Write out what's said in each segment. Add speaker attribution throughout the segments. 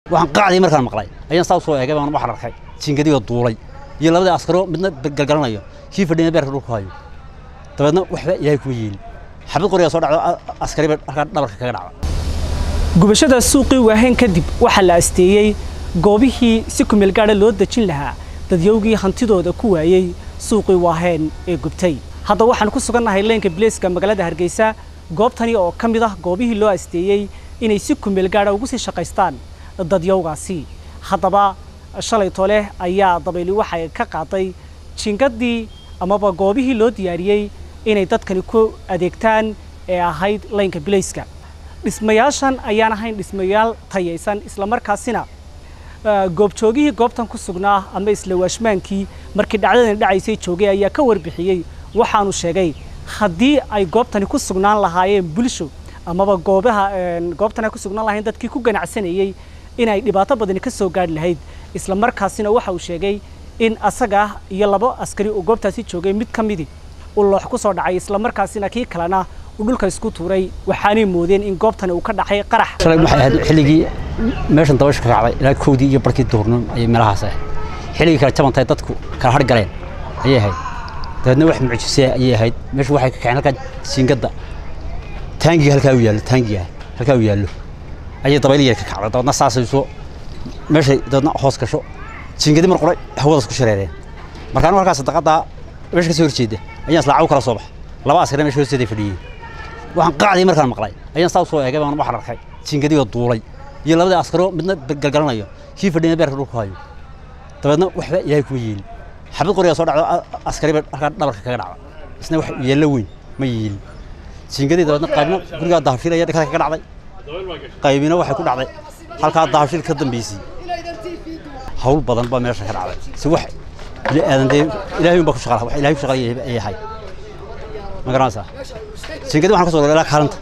Speaker 1: waxaan qacdii markaan maqlay ayaan saa soo eegay baan waxaan arkay jiingadii duulay iyo labadii askaro midna galgalanayo kii fadhiyana beerka dhulku hayo dabeedna waxba ilaahay kuma yeelin xabad qorigaa soo dhacdo askariba halkaa dhabarka kaga dhacda
Speaker 2: gubashada suuqii waaheen kadib waxaa la asteeyey goobihii si kumeel gaadha loo dejin lahaa dadyowgii hantidooda ku waayey suuqii waaheen ee gubtay hadda waxaan ku sugannahay leenka bileeska magaalada hargeysa goobtani oo ka mid ah goobihii loo asteeyey inay si kumeel gaadha ugu sii shaqaystaan dadyowgaasi haddaba shalay tole ayaa dabayli waxay ka qaaday jingadii amaba goobihii loo diyaariyey inay dadkani ku adeegtaan ee ahayd laynka bilayska dhismayaashan ayaan ahayn dhismayaal tayaysan islamarkaasina goobjoogihii goobtan ku sugnaa ama isla waashmaankii markii dhacdadani dhacaysay joogay ayaa ka warbixiyey waxaanu sheegay haddii ay goobtani ku sugnaan lahaayeen bulsho amaba goobaha goobtan ay ku sugnaan lahayn dadkii ku ganacsanayey inay dhibaato badani ka soo gaadhi lahayd isla markaasina waxa uu sheegay in asaga iyo labo askari oo goobtaasi joogay mid ka midi uu loox ku soo dhacay isla markaasina kii kalena uu dhulka isku tuuray waxaanay moodeen in goobtani uu ka dhacay qarax
Speaker 1: shalay waxay ahayd xilligii meeshan dabasha ka kacday ilaa kowdii iyo barkii duurnimo ayay meelahaas ahayd xilligii kale jabantahay dadku kala har galeen ayay ahayd dabeedna wax mucjisee ayay ahayd meeshu waxay ka kaceen halkaa siingadda taangiga halkaa u yaallo taangiga halkaa u yaallo ayay dabayl yar ka kacday dabeedna saasay soo meeshay dabeedna hoos gasho jiingadi mar qoray hawadaas ku shareereen markaan halkaas sadaqadaa meesha ka soo horjeeda ayaan isla caw kala soo bax laba askari meesha hoosteeda fadhiyey waxaan qacdii markaan maqlay ayaan saa soo eegay baan waxaan arkay jiingadii duulay iyo labadii askaro midna galgalanayo kii fadhiyana beerka dhulku hayo dabeedna waxba ilaahay kuma yeelin xabad qorigaa soo dhacdo askariba halkaa dhabarka kaga dhacda isna wax yeello weyn ma yeelin jiingadii dabeedna qaybna gurigaa dahabshilaya dhakada kaga dhacday qaybina waxay ku dhacday halkaa dahabshil ka dambeysay hawl badan baa meesha ka dhacday si wax bini aadan dee ilaahay baa ku shaqala wax ilaahay ku shaqalaya ay yahay ma garanaysaa jiingadi waxaan ka soo ilaa kaalanta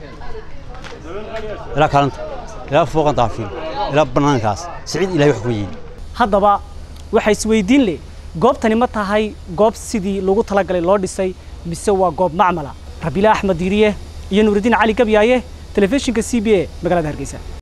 Speaker 1: ilaa kaalanta ilaa fooqan dahabshiil ilaa bannaankaas siciid ilaahay wax kuma yeeli
Speaker 2: haddaba waxaa isweydiin leh goobtani ma tahay goob sidii lagu talagalay loo dhisay mise waa goob macmala rabiila axmed diiriye iyo nuuridiin cali gabyaaye telefishinka c b a magaalada hargeysa